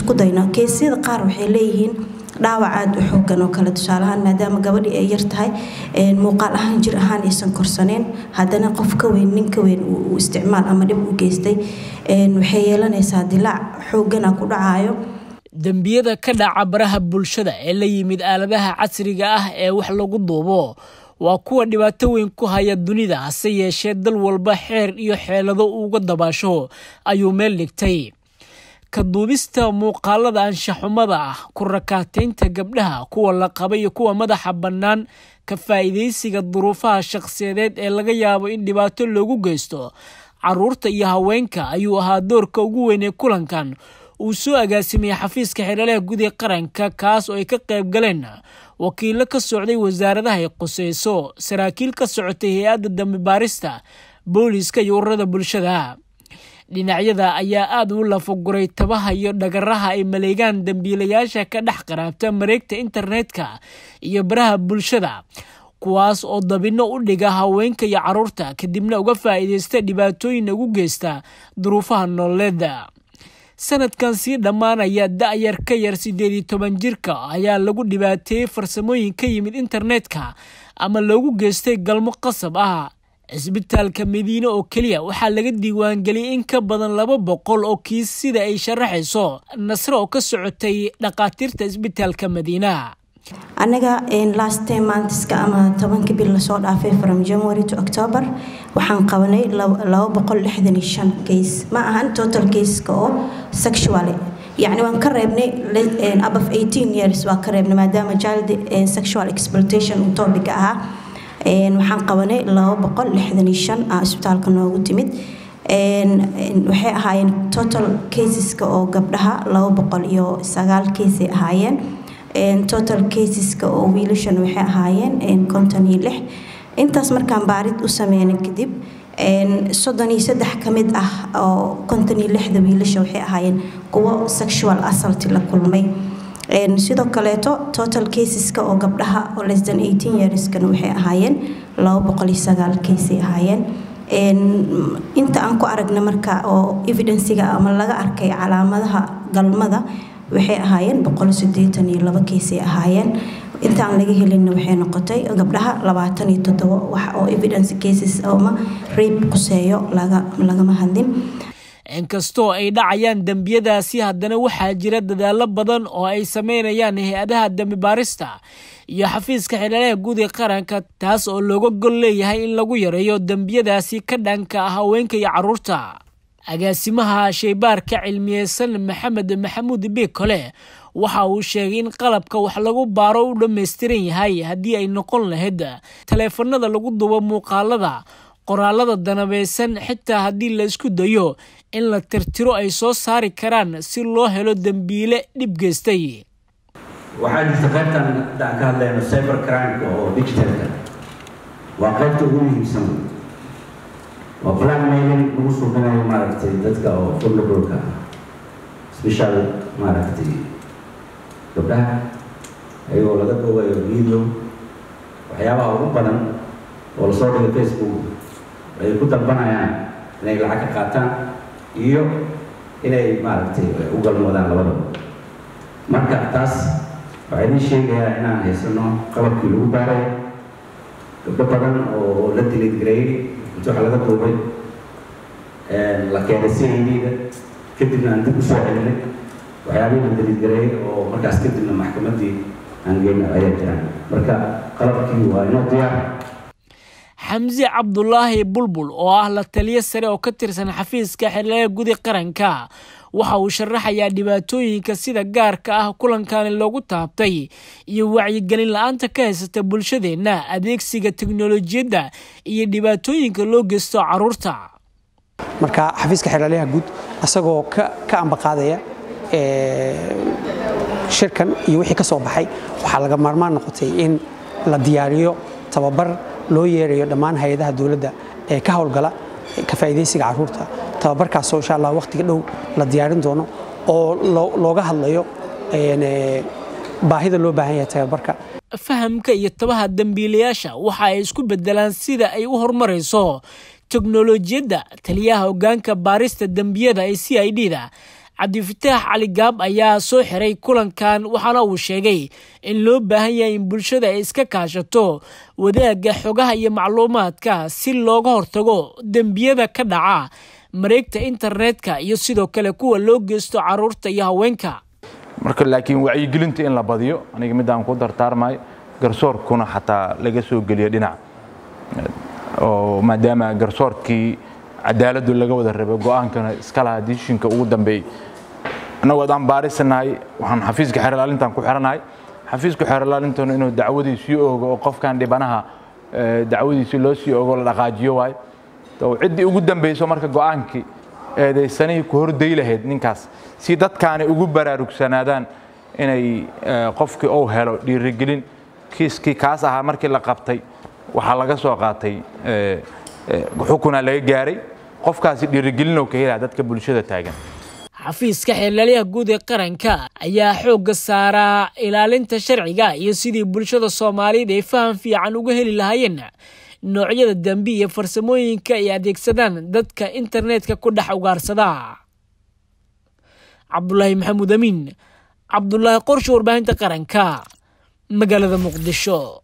isku dayno keesyada qaar waxay leeyihiin dhaawac aada u xoogan oo kale tusaalahaan maadaama gabadhii ay yar tahay muuqaal ahaan jir ahaan aysan korsaneen haddana qof ka weyn nin ka weyn uu isticmaal ama dhib u geystay waxay yeelanaysaa dilaac xoogana ku dhacayo dembiyada ka dhaca baraha bulshada ee la yimid aaladaha casriga ah ee wax lagu duubo waa kuwa dhibaato weyn ku haya dunida hase yeeshee dal walba xeer iyo xeelado uga dabaasho ayuu meel dhigtay ka duubista muuqaalada anshaxumada ah ku rakaataynta gabdhaha kuwa la qaba iyo kuwa madaxa bannaan ka faa'iidaysiga duruufaha shakhsiyadeed ee laga yaabo in dhibaato loogu geysto caruurta iyo haweenka ayuu ahaa doorka ugu weyn ee kulankan uu soo agaasimiyey xafiiska xeelalaha guud ee qaranka kaas oo ay ka qayb galeen wakiilo ka socday wasaaradaha ay quseyso saraakiil ka socotay hay-adda dambi baarista booliiska iyo ururada bulshada dhinacyada ayaa aada u lafaguray tabaha iyo dhagaraha ay maleegaan dambiilayaasha ka dhex qaraabta mareegta internetka iyo baraha bulshada kuwaas oo dabinno u dhiga haweenka iyo caruurta kadibna uga faa'iideysta dhibaatooyin ugu geysta duruufaha nololeeda sanadkan sii dhammaanaya da-yar ka yar siddeed iyo toban jirka ayaa lagu dhibaateeyey farsamooyin ka yimid internetka ama loogu geystay galmo qasab ah cisbitaalka madiine oo keliya waxaa laga diiwaangeliyey in ka badan laba boqol oo kiis sida ay sharaxayso nasre oo ka socotay dhakhaatiirta cisbitaalka madiina anaga last ten monthska ama tobanka bil lasoo dhaafay from january to october waxaan qabanay laba boqol lixdan iyo shan case ma ahan total caseska oo sexual yacni waan ka reebnay above eighteen years waa ka reebnay maadaama child sexual exploitation uu topic ahaa waxaan qabanay laba boqol lixdan iyo shan ah isbitaalka noogu timid waxay ahaayeen total caseska oo gabdhaha laba boqol iyo sagaal casey ahaayeen total caseska oo wiilashan waxay ahaayeen konton iyo lix intaas markaan baarid u sameynay kadib soddon iyo saddex ka mid ah oo konton iyo lixda wiilasha waxay ahaayeen kuwo sexual assault la kulmay sidoo kaleeto total caseska oo gabdhaha oo less than eighteen yearskana waxay ahaayeen laba boqol iyo sagaal casey ahaayeen inta aan ku aragna marka oo evidensiga ama laga arkay calaamadaha galmada waxay ahaayeen boqol sideetan iyo laba keesay ahaayeen intaan laga helinna waxay noqotay gabdhaha labaatan iyo toddobo wax oo evidence cases ama rape quseeyo lagama hadlin inkastoo ay dhacayaan dembiyadaasi haddana waxaa jira dadaalo badan oo ay sameynayaan hay-adaha dembi baarista iyo xafiiska xeelalaha guud ee qaranka taas oo looga gol leeyahay in lagu yareeyo dembiyadaasi ka dhanka ah haweenka iyo caruurta agaasimaha shaybaarka cilmiyeysan maxamed maxamuud biikole waxa uu sheegay in qalabka wax lagu baaro u dhammaystiran yahay haddii ay noqon lahayd taleefanada lagu dubo muuqaalada qoraalada danabeysan xitaa haddii la isku dayo in la tirtiro ay soo saari karaan si loo helo dembiile dhib geystay waxaa jirta qaybtan hadda aan ka hadlayno cyber crimeka oo digitalka waa qaybta ugu muhiimsan waa blackmailing lagu suubinayo maaragtay dadka oo vulnerableka special maaragtay gabdhaha ayagoo laga duubayo video waxyaabaha ugu badan oo lasoo dhigay facebook ay ku dalbanayaan inay lacag ka qaataan iyo inay maaragtay u galmoodaan labadaba marka taas waxaa idin sheegayaa inaan haysano qalabkii lagu baaray gabdho badan oo la dilid gareeyey inta waxa laga duubay la keenay c a d-da kadibna aan dib usoo celinay waxyaabihii la dilid gareeyey oo markaas kadibna maxkamaddii aan geyna ayaa jiraan marka qalabkii waa inoo diyaar xamse cabdulaahi bulbul oo ah la taliyo sare oo ka tirsan xafiiska xeelalaha gudi qaranka waxa uu sharaxayaa dhibaatooyinka sida gaarka ah kulankani loogu taabtay iyo wacyigelin la-aanta ka haysata bulshadeenna adeegsiga teknolojiyadda iyo dhibaatooyinka loo geysto caruurta marka xafiiska xeelalaha guud asagoo ka ambaqaadaya shirkan iyo wixii ka soo baxay waxaa laga maarmaan noqotay in la diyaariyo tababar loo yeerayo dhammaan hay-adaha dowladda ee ka howlgala ka faa'iidaysiga carruurta tababarkaasoo insha allah wakhtiga dhow la diyaarin doono oo looga hadlayo baahida loo baahan yahay tababarka fahamka iyo tabaha dembiilayaasha waxa ay isku bedelaan sida ay u horumarayso teknolojiyadda taliyaha hoggaanka baarista dembiyada ee c i d da cabdifataax cali gaab ayaa soo xiray kulankan waxaana uu sheegay in loo baahan yahay in bulshada ay iska kaashato wadaagga xogaha iyo macluumaadka si looga hortago dembiyada ka dhaca mareegta internetka iyo sidoo kale kuwa loo geysto caruurta iyo haweenka marka laakiin wacyigelinta in la badiyo aniga midaan ku dartaarmayo garsoorkuna xataa laga soo geliyo dhinac oo maadaama garsoorkii cadaaladdu laga wada rabay go-aankana iska lahaa dishinka ugu dambeeyey annagoo adaan baarisanahay waxaan xafiiska xeer ilaalintan ku xiranahay xafiiska xeer ilaalintuna inuu dacwadii sii oogo oo qofkan dhibanaha dacwadiisi loo sii oogo la dhaqaajiyo waayo ciddii ugu dambeyso marka go-aankii eedaysanihii ku horday lahayd ninkaas si dadkaani ugu baraarugsanaadaan inay qofkii uu helo dhiirigelin kiiskii kaas ahaa markii la qabtay waxaa laga soo qaatay xukunaa laga gaaray qofkaasi dhiirigelinow ka helaa dadka bulshada taagan xafiiska xeelaalyaha guud ee qaranka ayaa xoogga saaraa ilaalinta sharciga iyo sidii bulshada soomaaliyeed ay faham fiican uga heli lahaayeen noocyada dambi iyo farsamooyinka ay adeegsadaan dadka internetka ku dhex ugaarsada cabdulaahi maxamuud amiin cabdulaahi qorshe warbaahinta qaranka magaalada muqdisho